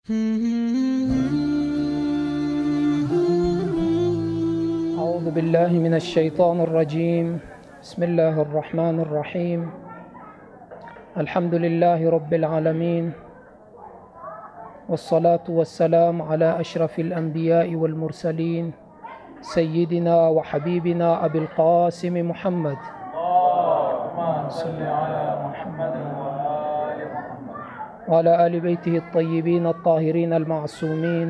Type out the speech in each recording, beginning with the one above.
أعوذ بالله من الشيطان الرجيم بسم الله الرحمن الرحيم الحمد لله رب العالمين والصلاة والسلام على أشرف الأنبياء والمرسلين سيدنا وحبيبنا أبي القاسم محمد اللهم صل على محمد وآل محمد وعلى آل بيته الطيبين الطاهرين المعصومين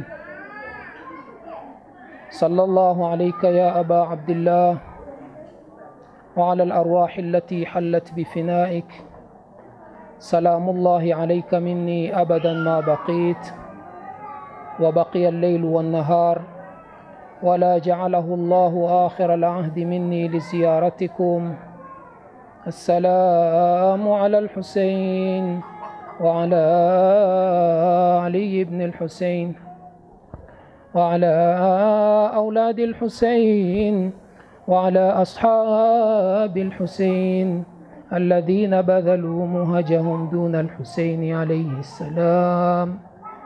صلى الله عليك يا أبا عبد الله وعلى الأرواح التي حلت بفنائك سلام الله عليك مني أبدا ما بقيت وبقي الليل والنهار ولا جعله الله آخر العهد مني لزيارتكم السلام على الحسين وعلى علي بن الحسين وعلى أولاد الحسين وعلى أصحاب الحسين الذين بذلوا مهجهم دون الحسين عليه السلام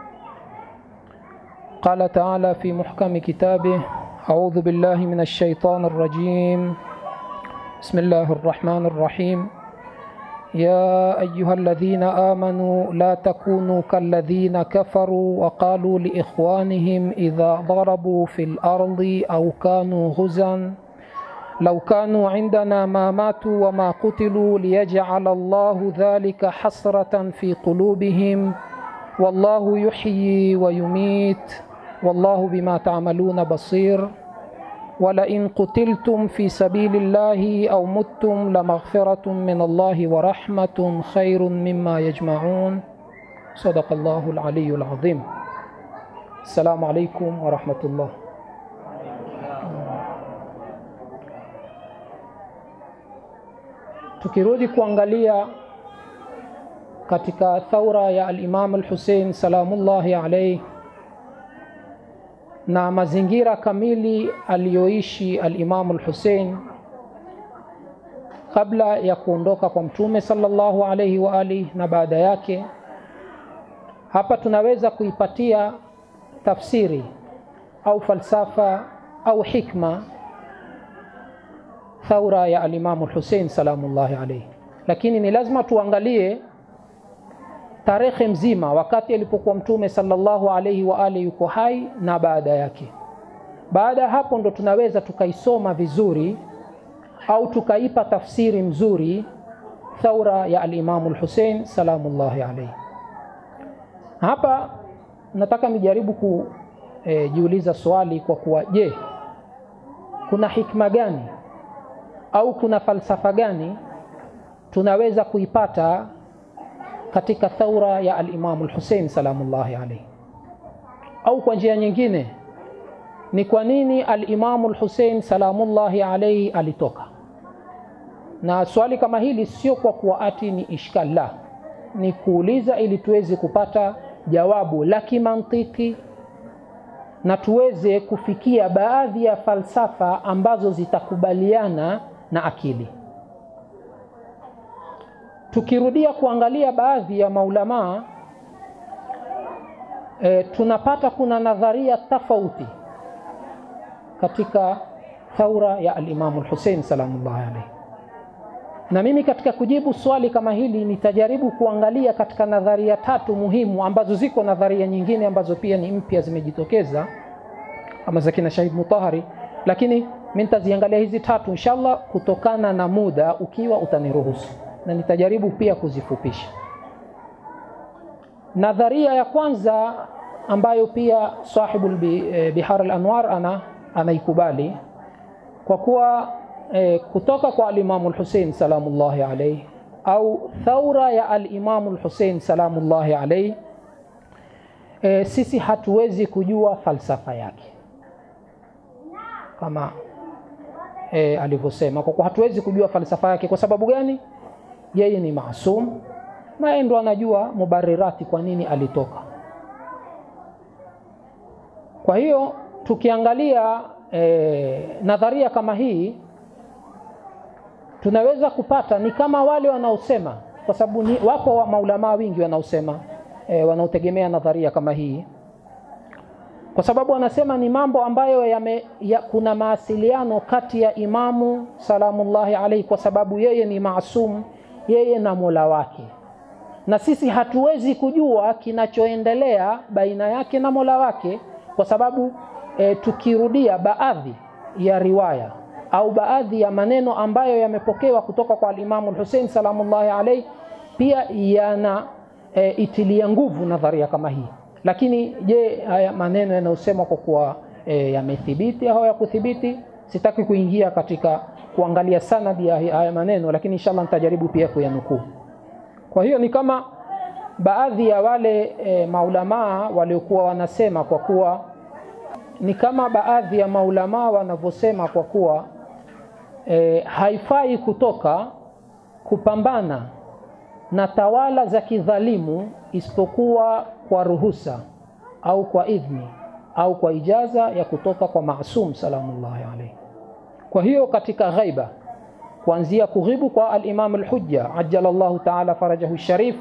قال تعالى في محكم كتابه أعوذ بالله من الشيطان الرجيم بسم الله الرحمن الرحيم يا أيها الذين آمنوا لا تكونوا كالذين كفروا وقالوا لإخوانهم إذا ضربوا في الأرض أو كانوا غزا لو كانوا عندنا ما ماتوا وما قتلوا ليجعل الله ذلك حسرة في قلوبهم والله يحيي ويميت والله بما تعملون بصير ولئن قتلتم في سبيل الله او متم لمغفره من الله ورحمه خير مما يجمعون صدق الله العلي العظيم السلام عليكم ورحمه الله tukirudi kuangalia katika thaura ya al-Imam al-Hussein salamullahi alayhi na mazingira kamili aliyoishi al-Imam al-Hussein kabla ya kuondoka kwa mtume sallallahu alayhi wa alihi na baada yake hapa tunaweza kuipatia tafsiri au falsafa au hikma thaura ya al-Imam al-Hussein salamullahi alayhi lakini ni lazima tuangalie tarehe mzima wakati alipokuwa mtume sallallahu alaihi wa alihi yuko hai na baada yake. Baada ya hapo ndo tunaweza tukaisoma vizuri au tukaipa tafsiri mzuri thaura ya al-Imamu al-Hussein salamullahi alaihi. Hapa nataka nijaribu kujiuliza e, swali kwa kuwa je, kuna hikma gani au kuna falsafa gani tunaweza kuipata katika thaura ya al-Imam al-Hussein salamullahi alayhi. Au kwa njia nyingine ni kwa nini al-Imam al-Hussein salamullahi alayhi alitoka? Na swali kama hili sio kwa kuwa ati ni ishkal, la, ni kuuliza ili tuweze kupata jawabu la kimantiki na tuweze kufikia baadhi ya falsafa ambazo zitakubaliana na akili tukirudia kuangalia baadhi ya maulamaa e, tunapata kuna nadharia tofauti katika thaura ya al-Imam al-Hussein salamullahi alayhi. Na mimi katika kujibu swali kama hili nitajaribu kuangalia katika nadharia tatu muhimu ambazo ziko nadharia nyingine ambazo pia ni mpya zimejitokeza kama za kina Shahid Mutahari, lakini mimi nitaziangalia hizi tatu inshallah kutokana na muda ukiwa utaniruhusu na nitajaribu pia kuzifupisha. Nadharia ya kwanza ambayo pia sahibul Bihar al-Anwar ana anaikubali kwa kuwa e, kutoka kwa al-Imam al-Hussein salamullahi alayhi au thaura ya al-Imam al-Hussein salamullahi alayhi e, sisi hatuwezi kujua falsafa yake kama e, alivyosema, kwa kuwa hatuwezi kujua falsafa yake. Kwa sababu gani? yeye ni maasum na yeye ndo anajua mubarirati kwa nini alitoka. Kwa hiyo tukiangalia e, nadharia kama hii tunaweza kupata ni kama wale wanaosema, kwa sababu wako wa maulamaa wingi wanaosema e, wanaotegemea nadharia kama hii kwa sababu anasema ni mambo ambayo yame, ya, kuna mawasiliano kati ya imamu salamullahi alaihi kwa sababu yeye ni maasum yeye na mola wake na sisi hatuwezi kujua kinachoendelea baina yake na mola wake kwa sababu e, tukirudia baadhi ya riwaya au baadhi ya maneno ambayo yamepokewa kutoka kwa alimamu lhusein salamullahi alaihi pia yana e, itilia nguvu nadharia kama hii lakini je haya maneno yanayosemwa kwa kuwa e, yamethibiti au yakuthibiti sitaki kuingia katika kuangalia sanadi ya haya maneno lakini inshallah nitajaribu pia kuyanukuu kwa hiyo ni kama baadhi ya wale e, maulamaa waliokuwa wanasema kwa kuwa ni kama baadhi ya maulamaa wanavyosema kwa kuwa e, haifai kutoka kupambana na tawala za kidhalimu isipokuwa kwa ruhusa au kwa idhni au kwa ijaza ya kutoka kwa maasum salamullahi alaihi. Kwa hiyo katika ghaiba kuanzia kughibu kwa al-Imam al-Hujja ajjalallahu ta'ala farajahu sharif,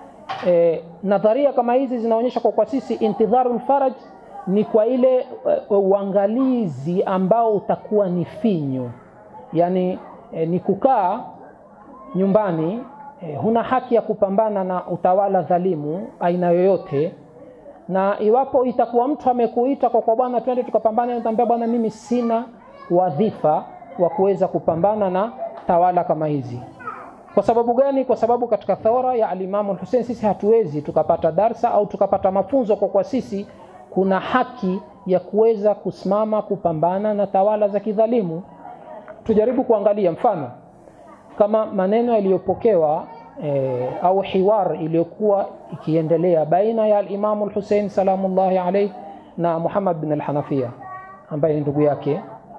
e, nadharia kama hizi zinaonyesha kwa kwa sisi intidharul faraj ni kwa ile uangalizi ambao utakuwa ni finyu, yani e, ni kukaa nyumbani e, huna haki ya kupambana na utawala dhalimu aina yoyote, na iwapo itakuwa mtu amekuita kwa kwa bwana, twende tukapambane, utaambia bwana, mimi sina wadhifa wa kuweza kupambana na tawala kama hizi. Kwa sababu gani? Kwa sababu katika thawra ya alimamu Hussein sisi hatuwezi tukapata darsa au tukapata mafunzo kwa kwa sisi kuna haki ya kuweza kusimama kupambana na tawala za kidhalimu. Tujaribu kuangalia mfano kama maneno yaliyopokewa e, au hiwar iliyokuwa ikiendelea baina ya alimamu Hussein salamullahi alayhi na Muhammad bin al-Hanafiya ambaye ni ndugu yake.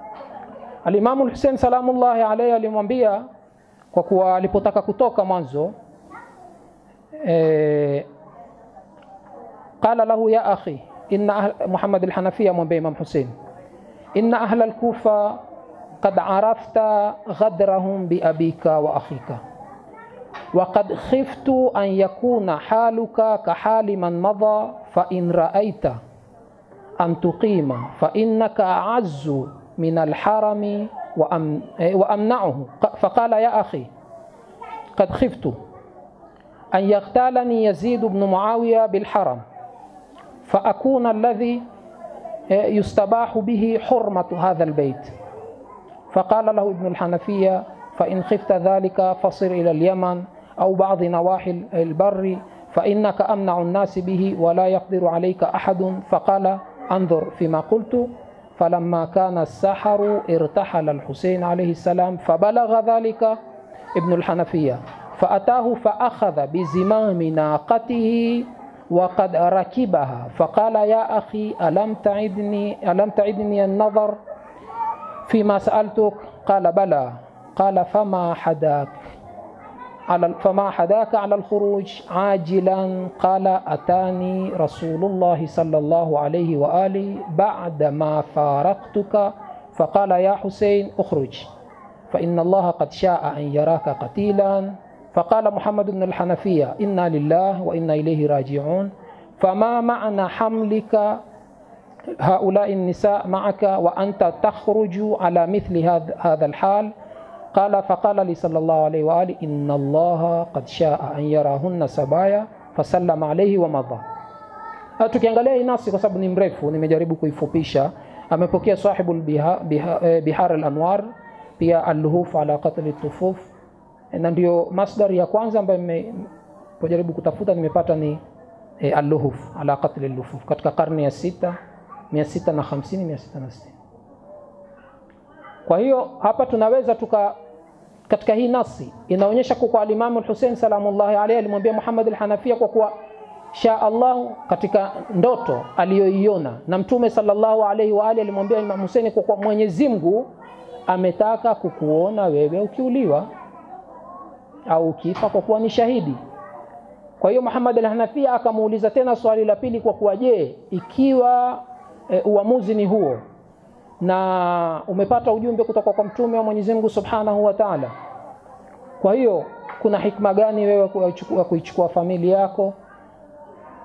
Alimamu Hussein salamullahi alayhi alimwambia kwa kuwa alipotaka kutoka mwanzo e, qala lahu ya akhi inna Muhammad al-Hanafiya mwambie Imam Hussein inna ahla al-Kufa قد عرفت غدرهم بأبيك وأخيك وقد خفت أن يكون حالك كحال من مضى فإن رأيت أن تقيم فإنك أعز من الحرم وأم وأمنعه فقال يا أخي قد خفت أن يغتالني يزيد بن معاوية بالحرم فأكون الذي يستباح به حرمة هذا البيت فقال له ابن الحنفية فإن خفت ذلك فصر إلى اليمن أو بعض نواحي البر فإنك أمنع الناس به ولا يقدر عليك أحد فقال انظر فيما قلت فلما كان السحر ارتحل الحسين عليه السلام فبلغ ذلك ابن الحنفية فأتاه فأخذ بزمام ناقته وقد ركبها فقال يا أخي ألم تعدني ألم تعدني النظر فيما سألتك قال بلى قال فما حداك على فما حداك على الخروج عاجلا قال أتاني رسول الله صلى الله عليه وآله بعدما فارقتك فقال يا حسين اخرج فإن الله قد شاء أن يراك قتيلا فقال محمد بن الحنفية إنا لله وإنا إليه راجعون فما معنى حملك هؤلاء النساء معك وأنت تخرج على مثل هذا الحال قال فقال لي صلى الله عليه وآله إن الله قد شاء أن يراهن سبايا فسلم عليه ومضى tukiangalia hii nasi kwa sababu ni mrefu nimejaribu kuifupisha amepokea sahibu bihar al-anwar pia al-luhuf ala qatl tufuf na ndio masdar ya kwanza ambayo nimejaribu kutafuta nimepata ni al-luhuf ala qatl al-lufuf katika karne ya sita 650 660 kwa hiyo hapa tunaweza tuka katika hii nasi inaonyesha kwa alimamu Hussein salamullahi alayhi alimwambia Muhammad al-Hanafia kwa kuwa sha Allah katika ndoto aliyoiona na mtume sallallahu alayhi wa alihi alimwambia Imam Hussein kwa kuwa Mwenyezi Mungu ametaka kukuona wewe ukiuliwa au ukifa kwa kuwa ni shahidi kwa hiyo Muhammad al-Hanafia akamuuliza tena swali la pili kwa kuwa je ikiwa e, uamuzi ni huo na umepata ujumbe kutoka kwa mtume wa Mwenyezi Mungu Subhanahu wa Ta'ala. Kwa hiyo kuna hikma gani wewe kuichukua kuichukua familia yako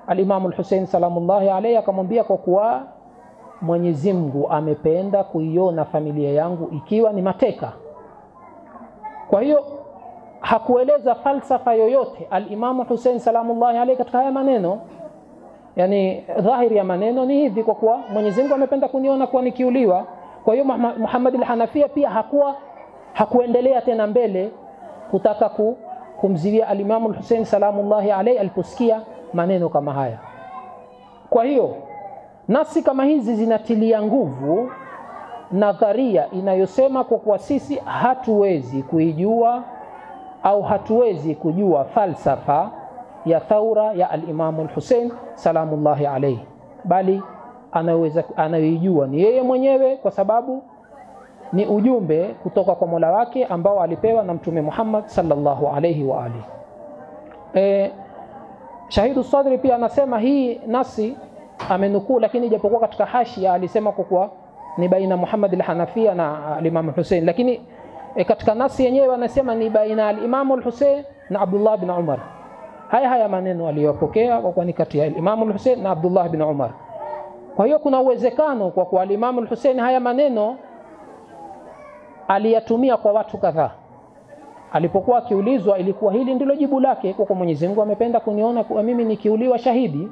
alimamu lhusein salamullahi alaihi akamwambia kwa kuwa mwenyezi mungu amependa kuiona familia yangu ikiwa ni mateka kwa hiyo hakueleza falsafa yoyote alimamu husein salamullahi alaihi katika haya maneno yani dhahiri ya maneno ni hivi kwa kuwa mwenyezi mungu amependa kuniona kuwa nikiuliwa kwa hiyo muhammad lhanafia pia hakuwa hakuendelea tena mbele kutaka ku, kumziwia alimamu lhusein salamullahi alaihi aliposikia maneno kama haya kwa hiyo nasi kama hizi zinatilia nguvu nadharia inayosema kwa kuwa sisi hatuwezi kuijua au hatuwezi kujua falsafa ya thaura ya alimamu lhusein salamullahi alaihi bali anaweza anayoijua ni yeye mwenyewe kwa sababu ni ujumbe kutoka kwa mola wake ambao alipewa na mtume muhammad sallallahu alaihi wa alihi e, shahidu sadri pia anasema hii nasi amenukuu lakini ijapokuwa katika hashia alisema kwa kuwa ni baina muhammad lhanafia na alimamu husein lakini e, katika nasi yenyewe anasema ni baina alimamu lhusein na abdullah bin umar haya haya maneno aliyopokea kwa kuwa ni kati ya alimamu lhusein na abdullah bin umar kwa hiyo kuna uwezekano kwa kuwa alimamu lhusein haya maneno aliyatumia kwa watu kadhaa alipokuwa akiulizwa ilikuwa hili ndilo jibu lake kwa kuwa mwenyezi mungu amependa kuniona kuwa mimi nikiuliwa shahidi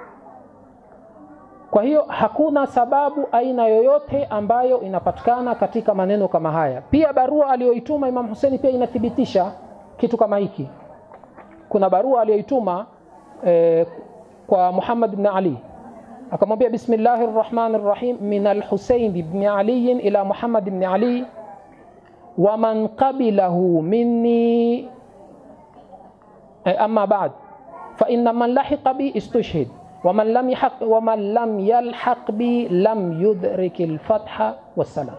kwa hiyo hakuna sababu aina yoyote ambayo inapatikana katika maneno kama haya pia barua aliyoituma imam huseni pia inathibitisha kitu kama hiki kuna barua aliyoituma eh, kwa muhammad bni ali akamwambia bismillahi rrahmani rrahim min alhusein bni aliyin ila muhammad bni ali waman qabilahu minni eh, ama bad faina man lahiqa bi istushhid waman lam, yahaq, waman lam yalhaq bi lam yudrik lfatha wassalam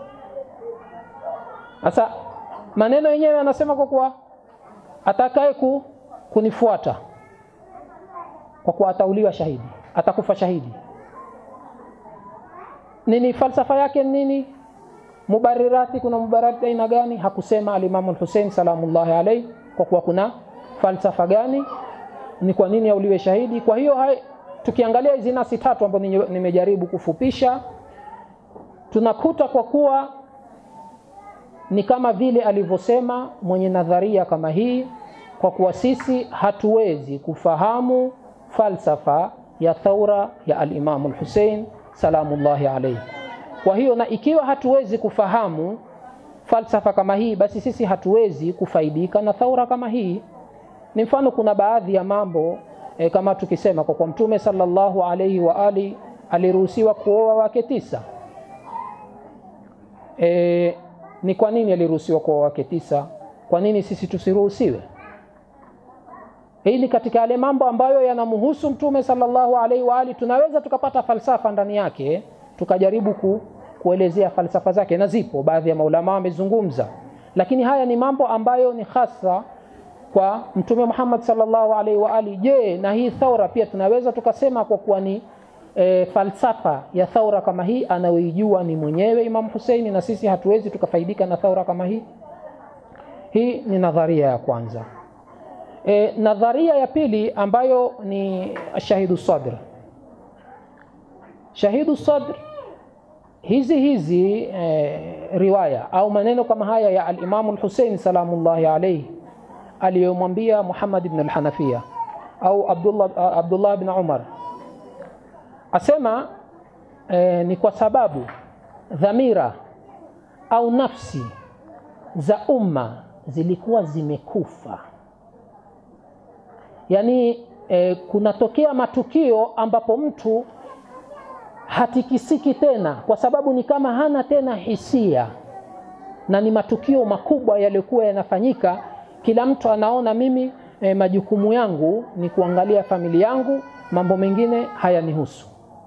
sasa maneno yenyewe anasema kwa kuwa atakaye ku, kunifuata kwa kuwa atauliwa shahidi atakufa shahidi nini falsafa yake nini mubarirati kuna mubarirati aina gani hakusema alimamu lhusein salamullahi alaihi kwa kuwa kuna falsafa gani ni kwa nini auliwe shahidi kwa hiyo hai, tukiangalia hizi nasi tatu ambazo nimejaribu kufupisha tunakuta kwa kuwa ni kama vile alivyosema mwenye nadharia kama hii kwa kuwa sisi hatuwezi kufahamu falsafa ya thaura ya alimamu lhusein salamullahi alaihi kwa hiyo na ikiwa hatuwezi kufahamu falsafa kama hii basi sisi hatuwezi kufaidika na thaura kama hii ni mfano kuna baadhi ya mambo e, kama tukisema kwa kwa mtume sallallahu alaihi wa ali aliruhusiwa kuoa wake tisa e, ni kwa nini aliruhusiwa kuoa wake tisa kwa nini sisi tusiruhusiwe hii ni katika yale mambo ambayo yanamhusu mtume sallallahu alaihi wa ali tunaweza tukapata falsafa ndani yake tukajaribu ku, kuelezea falsafa zake na zipo baadhi ya maulama wamezungumza lakini haya ni mambo ambayo ni hasa kwa mtume Muhammad sallallahu alaihi wa ali je na hii thaura pia tunaweza tukasema kwa kuwa ni e, falsafa ya thaura kama hii anayoijua ni mwenyewe Imam Huseini na sisi hatuwezi tukafaidika na thaura kama hii hii ni nadharia ya kwanza e, nadharia ya pili ambayo ni shahidu sadr shahidu sadr hizi hizi e, riwaya au maneno kama haya ya alimamu lhusein salamullahi alaihi aliyomwambia muhammad ibn alhanafia au abdullah, abdullah bin umar asema e, ni kwa sababu dhamira au nafsi za umma zilikuwa zimekufa yaani e, kunatokea matukio ambapo mtu hatikisiki tena kwa sababu ni kama hana tena hisia na ni matukio makubwa yaliyokuwa yanafanyika kila mtu anaona mimi e, majukumu yangu ni kuangalia familia yangu mambo mengine hayanihusu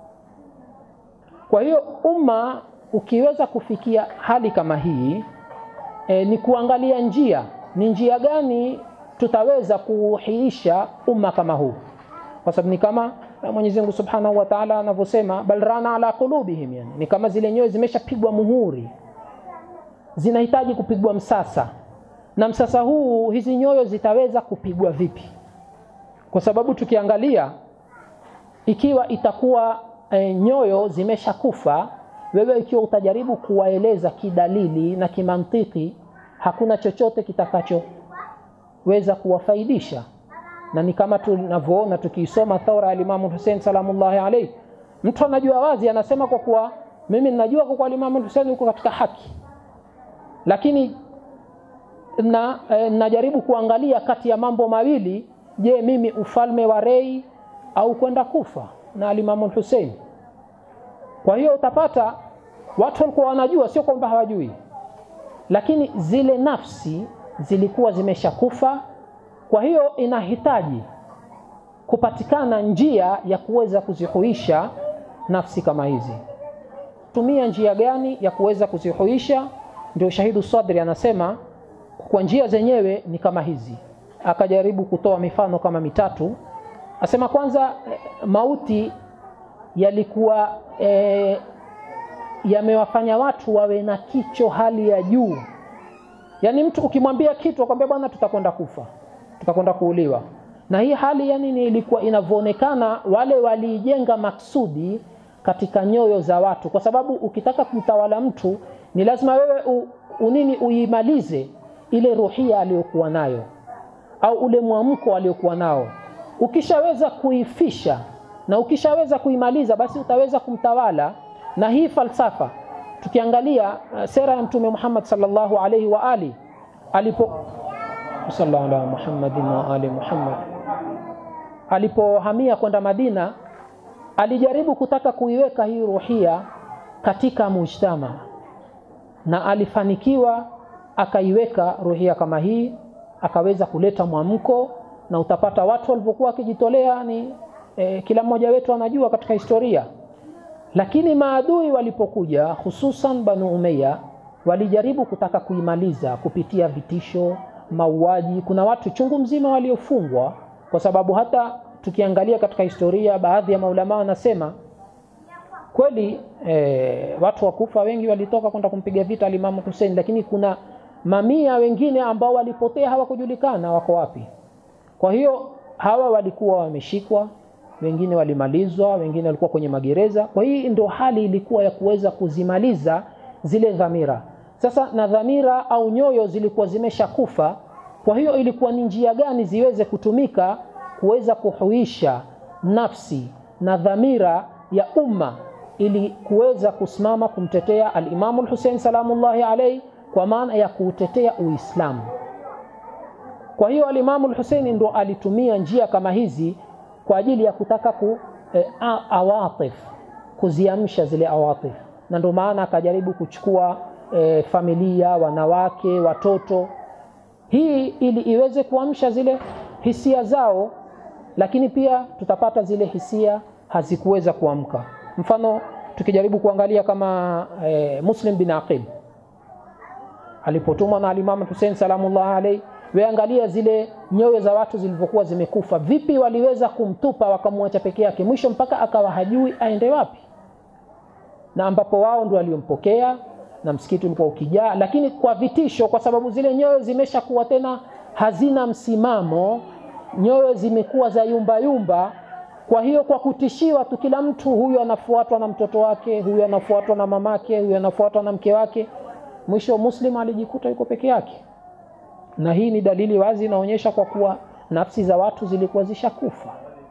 kwa hiyo umma ukiweza kufikia hali kama hii e, ni kuangalia njia ni njia gani tutaweza kuuhiisha umma kama huu kwa sababu ni kama Mwenyezi Mungu Subhanahu wa Ta'ala anavyosema bal rana ala qulubihim yani ni kama zile nyoyo zimeshapigwa muhuri zinahitaji kupigwa msasa na msasa huu hizi nyoyo zitaweza kupigwa vipi kwa sababu tukiangalia ikiwa itakuwa e, nyoyo zimeshakufa, wewe ikiwa utajaribu kuwaeleza kidalili na kimantiki, hakuna chochote kitakachoweza kuwafaidisha, na ni kama tunavyoona tukiisoma thaura ya Imamu Hussein salamullahi alayhi, mtu anajua wazi, anasema kwa kuwa mimi ninajua kwa kuwa Imamu Hussein yuko katika haki, lakini na e, najaribu kuangalia kati ya mambo mawili, je, mimi ufalme wa Rei au kwenda kufa na alimamu Hussein. Kwa hiyo utapata watu walikuwa wanajua, sio kwamba hawajui, lakini zile nafsi zilikuwa zimeshakufa. Kwa hiyo inahitaji kupatikana njia ya kuweza kuzihuisha nafsi kama hizi. Tumia njia gani ya kuweza kuzihuisha? Ndio Shahidu Sadri anasema kwa njia zenyewe ni kama hizi, akajaribu kutoa mifano kama mitatu. Asema kwanza, mauti yalikuwa e, yamewafanya watu wawe na kicho hali ya juu. Yaani mtu ukimwambia kitu akwambia, bwana, tutakwenda kufa, tutakwenda kuuliwa. Na hii hali yani ni ilikuwa inavyoonekana, wale waliijenga maksudi katika nyoyo za watu, kwa sababu ukitaka kumtawala mtu ni lazima wewe u, unini uimalize ile ruhia aliyokuwa nayo au ule mwamko aliokuwa nao. Ukishaweza kuifisha na ukishaweza kuimaliza, basi utaweza kumtawala. Na hii falsafa tukiangalia uh, sera ya Mtume Muhammad sallallahu alaihi wa ali alipo sallallahu ala Muhammadin wa ali Muhammad alipohamia kwenda Madina, alijaribu kutaka kuiweka hii ruhia katika mujtama na alifanikiwa akaiweka ruhia kama hii, akaweza kuleta mwamko, na utapata watu walivyokuwa wakijitolea ni e, kila mmoja wetu anajua katika historia. Lakini maadui walipokuja, hususan Banu Umayya, walijaribu kutaka kuimaliza kupitia vitisho, mauaji. Kuna watu chungu mzima waliofungwa, kwa sababu hata tukiangalia katika historia, baadhi ya maulama wanasema kweli e, watu wakufa wengi walitoka kwenda kumpiga vita alimamu Hussein, lakini kuna mamia wengine ambao walipotea hawakujulikana wako wapi. Kwa hiyo hawa walikuwa wameshikwa, wengine walimalizwa, wengine walikuwa kwenye magereza. Kwa hii ndio hali ilikuwa ya kuweza kuzimaliza zile dhamira. Sasa na dhamira au nyoyo zilikuwa zimeshakufa. Kwa hiyo ilikuwa ni njia gani ziweze kutumika kuweza kuhuisha nafsi na dhamira ya umma ili kuweza kusimama kumtetea al-Imamu al-Hussein salamullahi alayhi kwa maana ya kuutetea Uislamu. Kwa hiyo alimamu al-Hussein ndo alitumia njia kama hizi kwa ajili ya kutaka ku e, awatif kuziamsha zile awatif, na ndio maana akajaribu kuchukua e, familia, wanawake, watoto, hii ili iweze kuamsha zile hisia zao, lakini pia tutapata zile hisia hazikuweza kuamka. Mfano tukijaribu kuangalia kama e, Muslim bin Aqil alipotumwa na alimamu Hussein salamullah alayhi, weangalia zile nyoyo za watu zilivyokuwa zimekufa, vipi waliweza kumtupa wakamwacha peke yake, mwisho mpaka akawa hajui aende wapi, na ambapo wao ndio waliompokea na msikiti ulikuwa ukijaa, lakini kwa vitisho, kwa sababu zile nyoyo zimeshakuwa tena hazina msimamo, nyoyo zimekuwa za yumba yumba. Kwa hiyo kwa kutishiwa tu, kila mtu huyu anafuatwa na mtoto wake, huyu anafuatwa na mamake, huyu anafuatwa na mke wake mwisho Muslim alijikuta yuko peke yake, na hii ni dalili wazi inaonyesha kwa kuwa nafsi za watu zilikuwa zishakufa.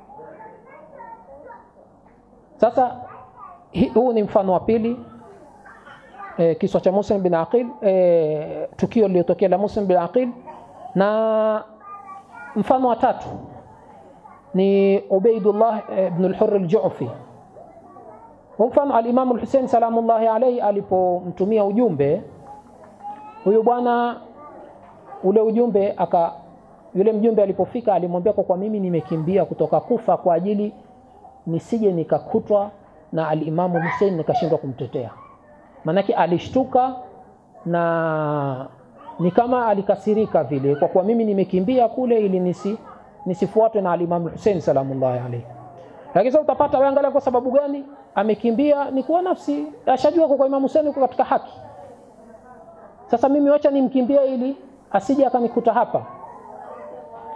Sasa huu ni mfano wa pili e, kiswa cha Muslim bin Aqil e, tukio lililotokea la Muslim bin Aqil, na mfano wa tatu ni Ubaidullah ibn al-Hurr al-Ju'fi. Mfano al-Imam al-Hussein salamullahi alayhi alipomtumia ujumbe huyu bwana, ule ujumbe aka yule mjumbe alipofika alimwambia, kwa kwa mimi nimekimbia kutoka Kufa kwa ajili nisije nikakutwa na alimamu Hussein nikashindwa kumtetea. Maanake alishtuka na ni kama alikasirika vile, kwa kuwa mimi nimekimbia kule ili nisi nisifuatwe na alimamu Hussein salamullahi alayhi. Lakini sasa utapata wewe, angalia kwa sababu gani amekimbia, ni kuwa nafsi ashajua kwa Imam Hussein yuko katika haki. Sasa mimi wacha nimkimbie ili asije akanikuta hapa.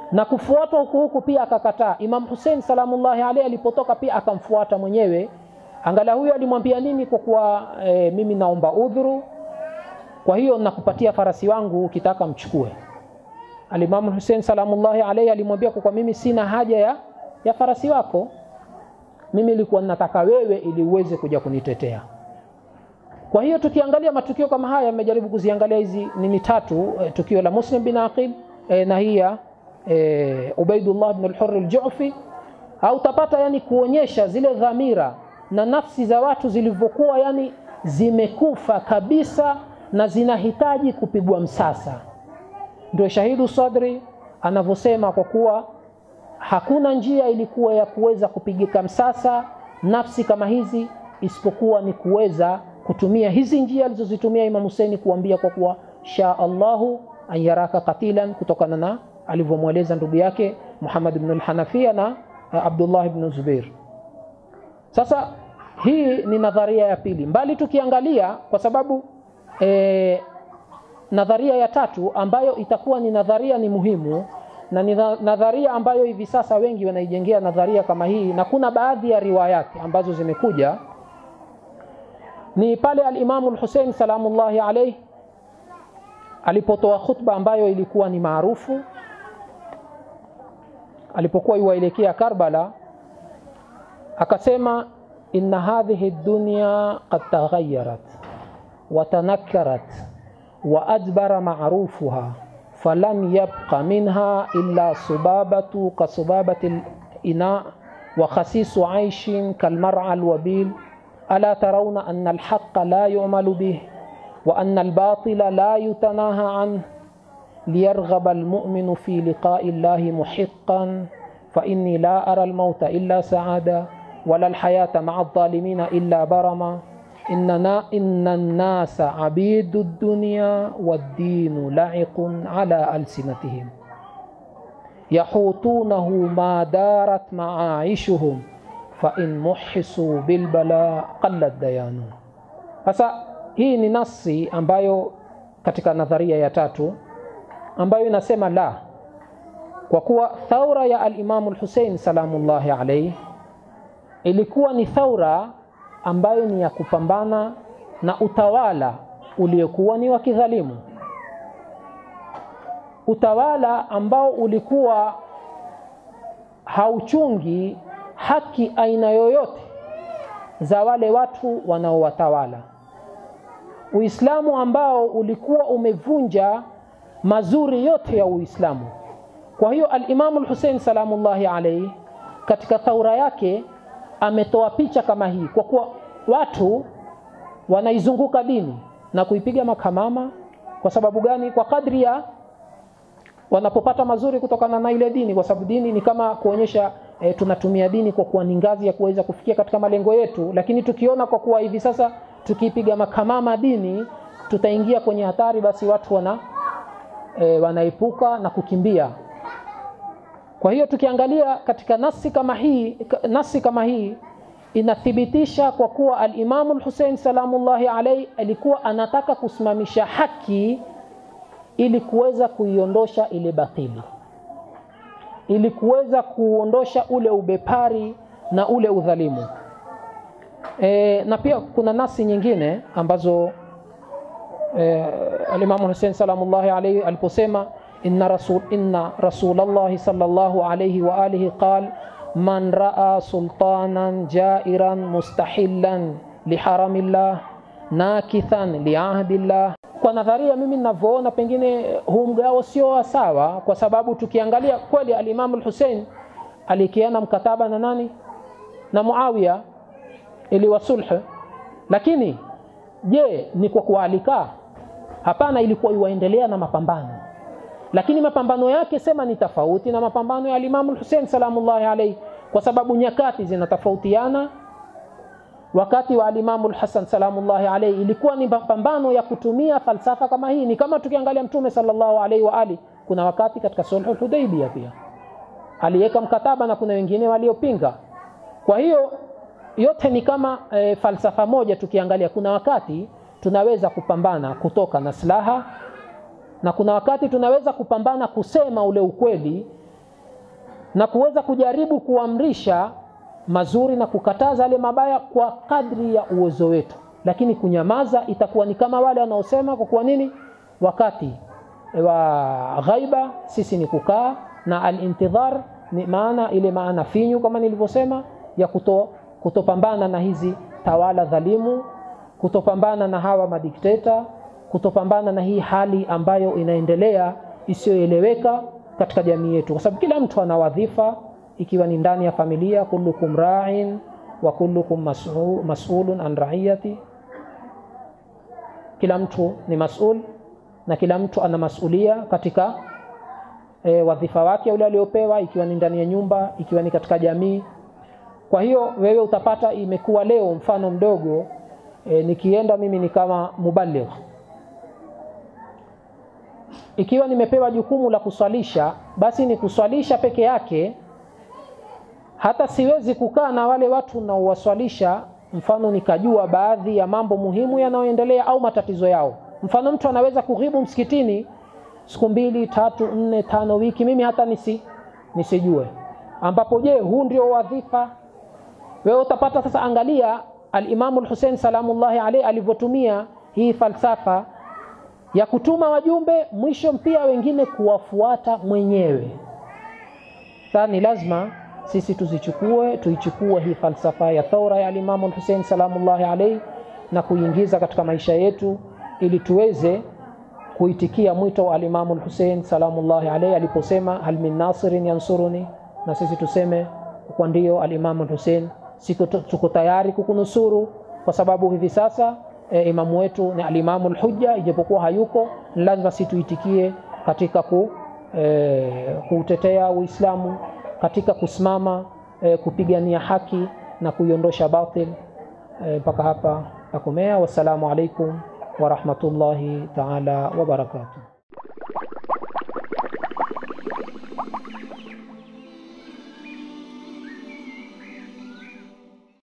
na kufuatwa huku huku pia akakataa. Imam Hussein salamullahi alaihi alipotoka pia akamfuata mwenyewe. Angala huyo alimwambia nini? Kwa kuwa e, mimi naomba udhuru, kwa hiyo nakupatia farasi wangu, ukitaka mchukue. Alimamu Hussein salamullahi alaihi alimwambia kwa kuwa mimi sina haja ya, ya farasi wako, mimi nilikuwa nataka wewe ili uweze kuja kunitetea. Kwa hiyo tukiangalia matukio kama haya, yamejaribu kuziangalia hizi nini tatu, e, tukio la Muslim bin Aqil e, na hii ya e, Ubaidullah bin al-Hurr al-Ju'fi, au utapata yani kuonyesha zile dhamira na nafsi za watu zilivyokuwa yani zimekufa kabisa na zinahitaji kupigwa msasa. Ndio shahidu sadri anavyosema, kwa kuwa hakuna njia ilikuwa ya kuweza kupigika msasa nafsi kama hizi isipokuwa ni kuweza kutumia hizi njia alizozitumia Imam Hussein kuambia kwa kuwa sha Allahu an yaraka qatilan, kutokana na alivyomweleza ndugu yake Muhammad ibn al-Hanafiya na Abdullah ibn Zubair. Sasa hii ni nadharia ya pili, mbali tukiangalia kwa sababu e, nadharia ya tatu ambayo itakuwa ni nadharia ni muhimu na ni nadharia ambayo hivi sasa wengi wanaijengea nadharia kama hii, na kuna baadhi ya riwayati ambazo zimekuja ni pale al-Imamu al-Hussein salamullahi alayhi alipotoa khutba ambayo ilikuwa ni maarufu alipokuwa iwaelekea Karbala, akasema inna hadhihi dunya qad taghayyarat wa tanakkarat wa adbara ma'rufuha falam yabqa minha illa subabatu ka subabati al-ina wa khasisu aishin kalmar'a al-wabil ألا ترون أن الحق لا يعمل به وأن الباطل لا يتناهى عنه ليرغب المؤمن في لقاء الله محقا فإني لا أرى الموت إلا سعادة ولا الحياة مع الظالمين إلا برما إننا إن الناس عبيد الدنيا والدين لعق على ألسنتهم يحوطونه ما دارت معايشهم fa in muhisu bilbala qallat dayanu. Sasa hii ni nasi ambayo katika nadharia ya tatu ambayo inasema la, kwa kuwa thaura ya al-Imamu al-Hussein salamullahi alayhi ilikuwa ni thaura ambayo ni ya kupambana na utawala uliokuwa ni wa kidhalimu, utawala ambao ulikuwa hauchungi haki aina yoyote za wale watu wanaowatawala. Uislamu ambao ulikuwa umevunja mazuri yote ya Uislamu. Kwa hiyo al-Imamu al-Hussein salamullahi alayhi katika thaura yake ametoa picha kama hii, kwa kuwa watu wanaizunguka dini na kuipiga makamama. Kwa sababu gani? Kwa kadri ya wanapopata mazuri kutokana na ile dini, kwa sababu dini ni kama kuonyesha e, tunatumia dini kwa kuwa ni ngazi ya kuweza kufikia katika malengo yetu, lakini tukiona kwa kuwa hivi sasa tukipiga makamama dini tutaingia kwenye hatari, basi watu wana e, wanaepuka na kukimbia. Kwa hiyo tukiangalia katika nasi kama hii, nasi kama hii inathibitisha kwa kuwa al-Imamu al-Hussein salamullahi alayhi alikuwa anataka kusimamisha haki ili kuweza kuiondosha ile batili ili kuweza kuondosha ule ubepari na ule udhalimu. E, na pia kuna nasi nyingine ambazo e, alimamu Hussein salamullahi alayhi aliposema inna rasul inna rasulallahi sallallahu alayhi wa alihi qal man raa sultanan jairan mustahillan liharamillah nakithan liahdillah kwa nadharia mimi ninavyoona, pengine huu mgao sio sawa, kwa sababu tukiangalia kweli alimamu al-Hussein alikiana mkataba na nani? Na Muawiya ili wasulhu, lakini je, ni kwa kualika? Hapana, ilikuwa iwaendelea na mapambano, lakini mapambano yake sema ni tofauti na mapambano ya alimamu al-Hussein salamullahi alayhi, kwa sababu nyakati zinatofautiana wakati wa alimamu al-Hasan salamullahi alayhi ilikuwa ni mapambano ya kutumia falsafa kama hii. Ni kama tukiangalia Mtume sallallahu alayhi wa ali, kuna wakati katika sulhul Hudaybiyah pia aliweka mkataba na kuna wengine waliopinga. Kwa hiyo yote ni kama e, falsafa moja. Tukiangalia kuna wakati tunaweza kupambana kutoka na silaha na kuna wakati tunaweza kupambana kusema ule ukweli na kuweza kujaribu kuamrisha mazuri na kukataza yale mabaya kwa kadri ya uwezo wetu, lakini kunyamaza itakuwa ni kama wale wanaosema kwa kuwa nini, wakati wa ghaiba sisi ni kukaa, na alintidhar ni maana ile maana finyu kama nilivyosema ya kuto, kutopambana na hizi tawala dhalimu, kutopambana na hawa madikteta, kutopambana na hii hali ambayo inaendelea isiyoeleweka katika jamii yetu, kwa sababu kila mtu ana wadhifa, ikiwa ni ndani ya familia, kullukum ra'in wa kullukum mas'u- mas'ulun an ra'iyati, kila mtu ni mas'ul na kila mtu ana masulia katika e, wadhifa wake ule aliopewa, ikiwa ni ndani ya nyumba, ikiwa ni katika jamii. Kwa hiyo wewe utapata imekuwa leo, mfano mdogo e, nikienda mimi ni kama mubaligh ikiwa nimepewa jukumu la kuswalisha, basi ni kuswalisha peke yake. Hata siwezi kukaa na wale watu naowaswalisha, mfano nikajua baadhi ya mambo muhimu yanayoendelea au matatizo yao. Mfano mtu anaweza kughibu msikitini siku mbili, tatu, nne, tano, wiki, mimi hata nisi nisijue, ambapo je, huu ndio wadhifa wewe utapata sasa. Angalia Alimamu Lhusein salamullahi alaihi alivyotumia hii falsafa ya kutuma wajumbe, mwisho pia wengine kuwafuata mwenyewe. Sasa ni lazima sisi tuzichukue, tuichukue hii falsafa ya thaura ya Alimamu Lhusein salamullahi alaihi na kuingiza katika maisha yetu ili tuweze kuitikia mwito wa Alimamu Lhusein salamullahi alaihi aliposema hal min nasirin yansuruni, na sisi tuseme kwa ndio Alimamu Lhusein, siko tuko tayari kukunusuru, kwa sababu hivi sasa e, imamu wetu ni Alimamu Lhujja, ijapokuwa hayuko, ni lazima situitikie katika ku, e, kuutetea Uislamu, katika kusimama e, kupigania haki na kuiondosha batil. Mpaka e, hapa takomea. Wassalamu alaikum warahmatullahi taala wabarakatuh.